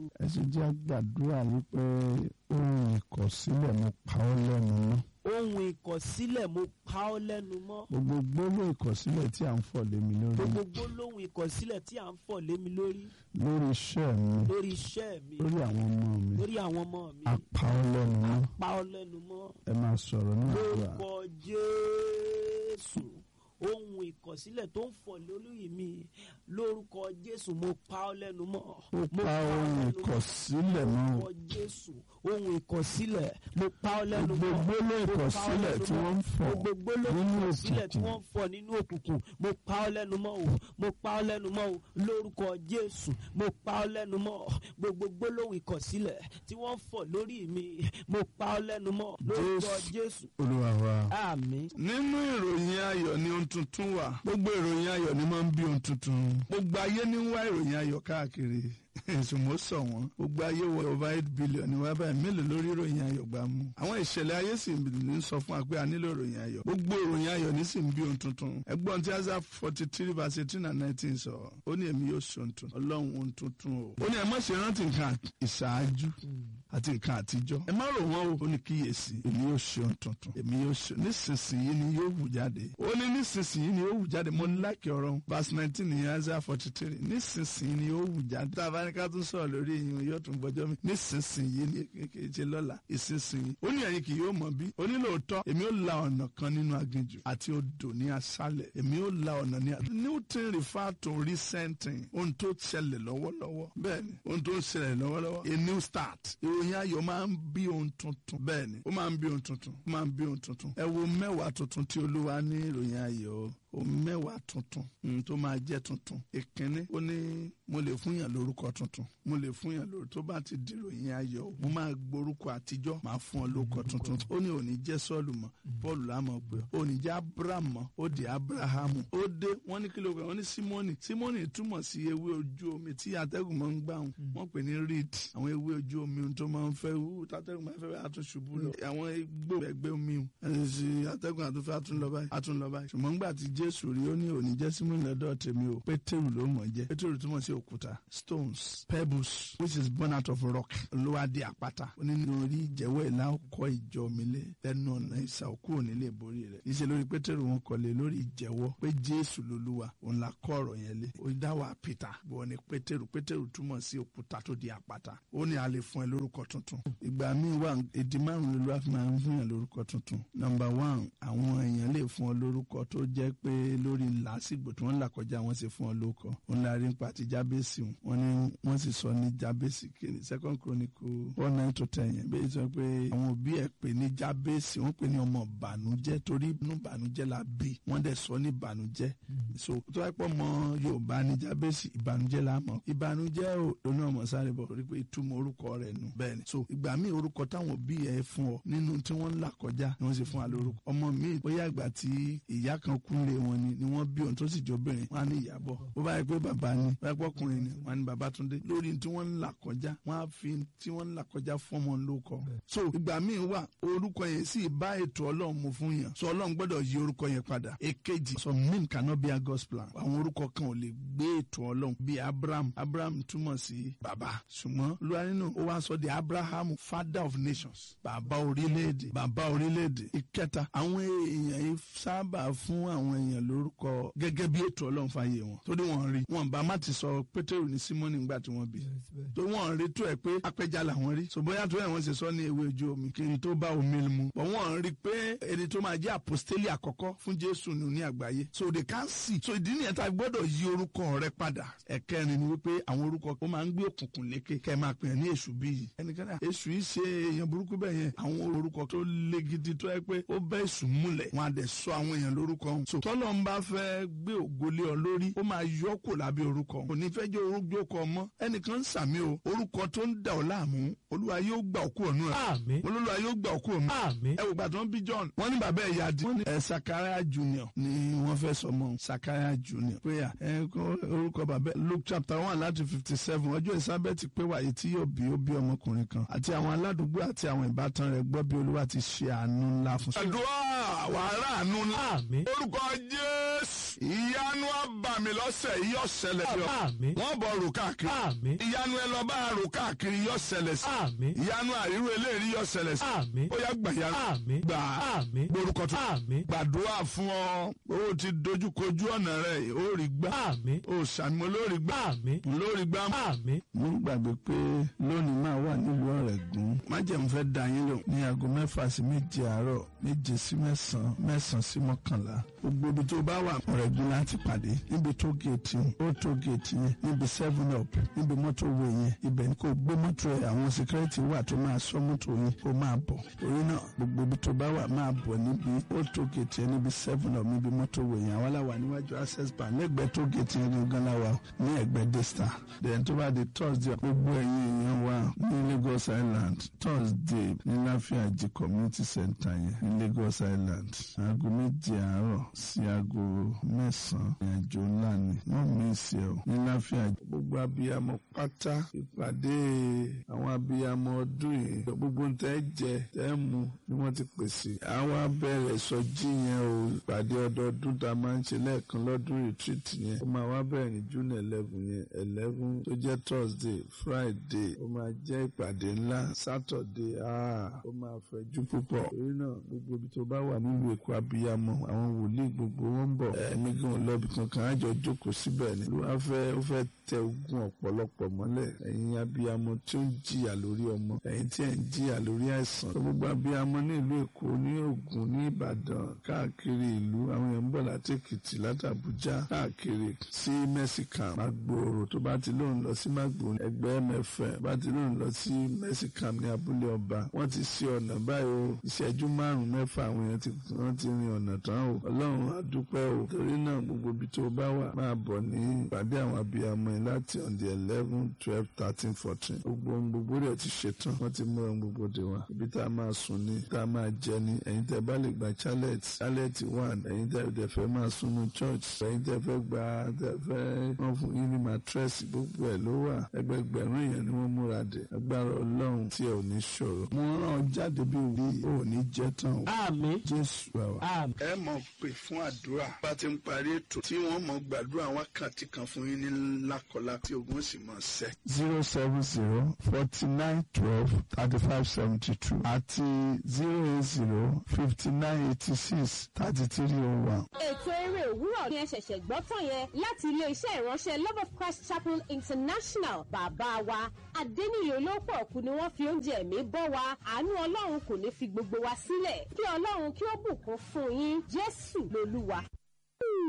ẹ sì jẹ́ gbàdúrà wípé ohun ìkọ̀sílẹ̀ mo pa ọ́ lẹ́nu mọ́ ohun ìkọ̀sílẹ̀ mo pa ọ́ lẹ́nu mọ́ gbogbo gbólóhùn ìkọ̀sílẹ̀ tí à ń fọ̀ lé mi lórí gbogbo gbólóhùn ìkọ̀sílẹ̀ tí à ń fọ̀ lé mi lórí lórí iṣẹ́ mi lórí iṣẹ́ mi lórí àwọn ọmọ mi lórí àwọn ọmọ mi a pa ọ́ lẹ́nu mọ́ pa ọ́ lẹ́nu mọ́ ẹ máa sọ̀rọ̀ ní àdúrà lórúkọ Jésù ohun ìkọ̀sílẹ̀ tó ń fọ̀ lórí mi lórúkọ Jésù mo pa ọ́ lẹ́nu mọ́ ó mo pa ọ́ ohun lẹ́nu mọ́. ìkọ̀sílẹ̀ mọ́ o. lórúkọ Jésù ohun ìkọ̀sílẹ̀ mo pa ọ́ lẹ́nu mọ́ gbogbo gbólóhùn Mo pa ọ́ ìkọ̀sílẹ̀ lẹ́nu tí mọ́. wọ́n ń fọ̀ gbogbo gbólóhùn nínú ìkọ̀sílẹ̀ tí òkùnkùn. wọ́n ń fọ̀ nínú òkùnkùn mo pa ọ́ lẹ́nu mọ́ o mo pa ọ́ lẹ́nu mọ́ o lórúkọ Jésù mo pa ọ́ lẹ́nu mọ́ gbogbo gbólóhùn ìkọ̀sílẹ̀ tí wọ́n ń fọ̀ lórí mi mo pa ọ́ lẹ́nu mọ́ lórúkọ Jésù olúwa wa. àmín nínú ìròyìn ayọ̀ ni ohun tuntun wà gbogbo ìròyìn ayọ̀ ni máa ń bí ohun tuntun gbogbo ayé ní ń wá ìròyìn ayọ̀ káàkiri ìsùnmọ́ sọ wọ́n gbogbo ayé wọ over eight billion ní wá báyìí mélòó lórí ìròyìn ayọ̀ gbà mú àwọn ìṣẹ̀lẹ̀ ayé sì ń sọ fún wa pé a nílò ìròyìn ayọ̀ gbogbo ìròyìn ayọ̀ ní sì ń bí ohun tuntun ẹgbọ́n tí asa forty three verse eighteen and nineteen sọ ó ní èmi yóò ṣe ohun tuntun ọlọ́run ohun tuntun o ó ní ẹ má ṣe rántí nǹkan ìṣáájú àti nǹkan àtijọ́ ẹ má rò wọ́n o ó ní kíyèsí èmi yóò ṣe ohun tuntun èmi yóò ṣe nísinsìnyí ni yóò wù jáde ó ní nísinsìnyí ni yóò wù jáde mo lákì ọ̀rọ̀ verse nineteen ní Isaiah forty three nísinsìnyí ni yóò wù jáde tá a bá ní ká tún sọ̀rọ̀ lórí ìyún yóò tún gbọ́jọ́ mi nísinsìnyí ni kékeré ṣe lọ́la ìsinsìnyí ó ní ẹ̀yin kì yóò mọ̀ bí ó ní lóòótọ́ èmi ó la ọ̀nà kan nínú aginjù àti odò ní aṣálẹ̀ èmi ó la ọ̀nà ní aṣálẹ̀ newton refer to recent thing ohun tó ṣẹlẹ̀ lọ́wọ́lọ́wọ́ bẹ́ẹ̀ni ohun tó ń ṣẹlẹ̀ lọ́wọ́lọ́wọ́ a new start ìròyìn ayọ̀ máa ń bí ohun tuntun bẹ́ẹ̀ni ó máa ń bí ohun tuntun ó máa ń bí ohun tuntun ẹ wo mẹ́wàá tuntun tí olúwa ní ìròyìn ayọ̀ o mẹ́wàá tuntun mm, tó máa jẹ́ tuntun ìkíní ó ní mo lè fún yàn lórúkọ tuntun mo lè fún yàn lórúkọ tó bá ti di ìròyìn ayọ̀ o mo máa gborúkọ àtijọ́ máa fún ọ lórúkọ tuntun ó ní òní jẹ́ sọ́ọ̀lù mọ́ paul lámọ̀ pé òní jẹ́ abraham mọ́ ó di abrahamu ó dé wọ́n ní kí ló pé wọ́n ní simoni simoni túmọ̀ sí ewé ojú omi tí atẹ́gùn máa ń gbà wọn wọ́n pè ní reed àwọn ewé ojú omi tó máa ń fẹ́ wú tátẹ́gùn máa ń fẹ́ àtúnṣubú lọ àwọn igbó ẹgbẹ́ omi atẹ́gùn àtúnfẹ́ àtúnlọ báyìí àtúnlọ báyìí ṣùgbọ́n gbà tí jésù rí ó ní òní jẹ́ simoni lọ́dọ̀ tèmi o pétérù ló mọ̀ jẹ́ pétérù túmọ̀ sí òkúta stones pebbles which is born out of rock ló wá di àpáta ó ní lórí ìjẹ́wọ́ ìlà ọkọ̀ ìjọ mi lé lẹ́nu ọ̀nà ìsà òkú òní lè borí rẹ̀ níṣẹ́ lórí pétérù wọn kọ́lé lórí ìjẹ́wọ́ pé jésù lolúwa òun la kọ́ ọ̀rọ̀ yẹn lé ó dá wà peter bọ́ ni pétérù pétérù túmọ̀ sí òkúta tó di àpáta ó ní a lè fún ẹ lórúkọ tuntun ìgbà míì wà èdè márùn lolúwa fi máa ń fún yàn lórúkọ tuntun nọ́mbà one àwọn èèyàn lè fún ọ lórúkọ tó jẹ́ pé lórí làásìgbò tí wọ́n là kọjá wọ́n sì fún ọ lórúkọ òun la rí nípa ti jábẹ́sì wọn ni wọ́n sì sọ ní jábẹ́sì kiri second chronicle four nine to ten yẹn bẹ́ẹ̀ sọ pé àwọn òbí ẹ̀ pè ní jábẹ́sì wọ́n pè ní ọmọ bànújẹ́ torí inú bànújẹ́ la bí wọ́n dẹ̀ sọ ní bànújẹ́ so tó wáá pọ̀ mọ́ yorùbá ní jábẹ́sì ìbànújẹ́ la mọ̀ ìbànújẹ́ ò lónà ọmọ sáré bọ̀ torí pé ìtumọ̀ orúkọ rẹ̀ nù bẹ́ẹ̀ ni so ìgbà míì orúkọ táwọn òbí ẹ̀ fún ọ nínú tí wọ́n ń là kọjá ni wọ́n sì fún wa lórúkọ ọmọ míì bóyá ìgbà tí ìyá kan kúnlé wọn ni ni wọ́n bí òun tó sì jọ obìnrin wọn á ní ìyàbọ̀ bó bá yẹ pé bàbá ni bó yẹ pé ọkùnrin ni wọn á ní Babátúndé lórí tí wọ́n ń là kọjá wọ́n á fi tí wọ́n ń là kọjá fún ọmọ lóko so ìgbà míì wà orúkọ yẹn sì bá ètò Ọlọ́run mu fún yàn so Ọlọ́run gbọ́dọ̀ yí orúkọ yẹn padà èkejì so name cannot be a God's plan àwọn orúkọ kan ò lè gbé ètò Ọlọ́run bíi Abraham Abraham túmọ̀ sí bàbá ṣùgbọ́n olúwa nínú ó wá sọ di Abraham father of nations bàbá orílẹ̀-èdè bàbá orílẹ̀-èdè ìkẹta àwọn èèyàn yìí sábà fún àwọn èèyàn lórúkọ gẹ́gẹ́ bí ètò Ọlọ́run fàyè wọn torí wọ́n rí wọn bá má ti sọ Pétérù ní Símọ́nì nígbà tí wọ́n bí tó wọ́n rí tó ẹ̀ pé apẹja làwọn rí so bóyá tó ẹ̀ wọ́n ṣe sọ ní ewé ojú omi kí n tó bá omi mu bọ̀ wọ́n rí pé ẹni tó máa jẹ́ àpòstélì àkọ́kọ́ fún Jésù nù ní àgbáyé so they can see so ìdí nìyẹn tá a gbọ́dọ̀ yí orúkọ rẹ padà ẹ̀kẹrin ni wípé àwọn orúkọ ó máa ń gbé òkùnkùn lékè kẹ́ ẹ máa pè é ní èṣù bíyì ẹnikẹ́ni èṣù yìí ṣe èèyàn burúkú bẹ́ẹ̀ yẹn àwọn orúkọ tó le gidi tó yẹ pé ó bẹ́ èṣù múlẹ̀ wọn á dẹ̀ sọ àwọn èèyàn lórúkọ wọn so tọ́lọ́ ń bá fẹ́ gbé ògolé ọ lórí ó máa yọ kò lábẹ́ orúkọ kò ní fẹ́ jẹ́ orúkọ ọmọ ẹnìkan ń sàmì o orúkọ tó ń dà ọ́ láàmú olúwa yóò gbà òkú ọ̀nù ẹ̀ àmín olúwa yóò gbà òkú ọ̀nù àmín ẹ wò gbàtọ́ bí John wọ́n ní bàbá ẹ̀ yá di wọ́n ní ẹ̀ Sakaria Junior ni wọ́n fẹ́ sọ mọ́ Sakaria Junior prayer ẹ̀ kọ́ orúkọ bàbá Luke chapter one láti fifty seven ọjọ́ Elizabeth pé wàyí tí yóò bí ó bí ọmọkùnrin kan àti àwọn aládùúgbò àti àwọn ìbátan rẹ̀ gbọ́ bí olúwa ti ṣe àánú ńlá fún. àdúrà wàhálà àánú ńlá àmín orúkọ Jésù ìyanu abàmì lọ́sẹ̀ yìí yóò ṣẹlẹ̀ sí ọ Àmín. wọ́n bọ̀ rò káàkiri Àmín. ìyanu ẹ lọ bá rò káàkiri yóò ṣẹlẹ̀ sí Àmín. ìyanu àríwó eléyìí yóò ṣẹlẹ̀ sí Àmín. ó yá gbà yanu Àmín. gbà Àmín. gborúkọ tó Àmín. gbàdúrà fún ọ ó ti dojúkojú ọ̀nà rẹ̀ ó rí gbà Àmín. ó sàmì lórí gbà Àmín. lórí gbà. Àmín. mo ń gbàgbé pé lónìí máa wà nílùú Ọ̀rẹ́gùn májèmú fẹ́ da yín lò ní aago mẹ́fà sí méje àárọ̀ méje sí mẹ́sàn-án mẹ́sàn-án sí mọ́kànlá gbogbo ibi tó bá wà Ọ̀rẹ́gùn láti pàdé níbi tó géètì ó tó géètì yẹn níbi seven up níbi mọ́tò wo yẹn ibẹ̀ ni kò gbé mọ́tò ẹ̀ àwọn security wà tó máa sọ mọ́tò yẹn kó máa bọ̀ torí náà gbogbo ibi tó bá wà máa bọ̀ níbi ó tó géètì yẹn níbi seven up níbi mọ́tò wo yẹn àwọn aláwa níwájú access bank lẹ́gbẹ̀ẹ́ tó géètì yẹn gangan láwa ní ẹ̀gbẹ́ desta then tó bá di thursday gbogbo ẹ̀yin èèyàn wa ní Lagos Island thursday ní láfíàjì community center yẹn ní Lagos Island aago méje àárọ̀ sí aago mẹ́sàn-án ìrìnàjò ńlá ni wọ́n mí sí ẹ o ní láfíàjì. gbogbo abiyamọ pátá ìpàdé àwọn abiyamọ ọdún yìí gbogbo ń tẹ́ jẹ tẹ́ mu ni wọ́n ti pèsè. àwọn abẹ́rẹ́ sọjí yẹn o ìpàdé ọdọọdún tá a máa ń ṣe lẹ́ẹ̀kan lọ́dún retreat yẹn ó máa wá bẹ̀rẹ̀ ní june eleven yẹn eleven tó jẹ́ thursday friday ó máa jẹ́ ìpàdé ńlá saturday ah ó máa fẹ̀jú púpọ̀ torí náà gbogbo ibi tó bá wà nílùú èkó abiyamọ àwọn wòlíì gbogbo wọn ń bọ̀ ẹ̀mí gan lọ́bì kankan àjọ jókòó síbẹ̀ ni ló wá fẹ́ ó fẹ́ tẹ ogun ọ̀pọ̀lọpọ̀ mọ́lẹ̀ ẹ̀yin abiyamọ tí ó ń jìyà lórí ọmọ ẹ̀yin tí ẹ̀ ń jìyà lórí àìsàn gbogbo abiyamọ ní ìlú èkó ní ògùn ní ìbàdàn káàkiri ìlú àwọn èèyàn ń bọ̀ láti èkìtì láti àbújá káàkiri sí mẹ́sìkàm magboro tó bá ti lóun lọ sí magboro ẹgbẹ́ mẹ́fẹ́ bá ti lóun lọ sí mẹ́sìkàm ní abúlé ọba wọ́n ti ṣe ọ̀nà báyìí o ìṣẹ́jú márùn-ún mẹ́fà àwọn èèyàn ti wọ́n ti rin ọ̀nà tán o ọlọ́run á dúpẹ́ o torí náà gbogbo ibi tó bá wà máa bọ̀ ní ìpàdé àwọn abiyamọ yìí láti on the eleven twelve thirteen fourteen gbogbo ohun gbogbo rẹ̀ ti ṣetán wọ́n ti mú ohun gbogbo dé wa ibi tá a máa sùn ní tá a máa jẹ ní ẹ̀yin tẹ́ bá lè gba chalet chalet one ẹ̀yin tẹ́ tẹ́ fẹ́ máa sùn ní church ẹ̀yin tẹ́ fẹ́ gba tẹ́ fẹ́ wọ́n fún yín ní mattress gbogbo ẹ̀ ló wà ẹgbẹgbẹ̀rún èèyàn ni wọ́n múra dé agbára ọlọ́run tí ẹ ò ní ṣòro. mo rán ọ jáde bí òbí ò ní jẹ́ tán o Àmín. jésù àwà. Àmín. ẹ mọ̀ pé fún àdúrà bá ti ń parí ètò tí wọ́n mọ̀ gbàdúrà wákàtí kan fún yín ní lákọlá tí ogun sì mọ̀ sẹ́. zero seven zero forty nine twelve thirty five seventy two àti zero eight zero fifty nine eighty six thirty three oh one. ètò eré òwúrọ̀ ni ẹ ṣẹ̀ṣẹ̀ gbọ́ tán yẹn láti ilé-iṣẹ́ ìránṣẹ́ love of christ chapel international bàbá wa adẹ́niyè olóòpọ̀ ọ̀kú ni wọ́n fi oúnjẹ ẹ̀mí bọ́ wa àánú ọlọ́run kò ní fi gbogbo wa sílẹ̀ kí ọlọ́run kí ó bùkún fún yín jésù lolúwa.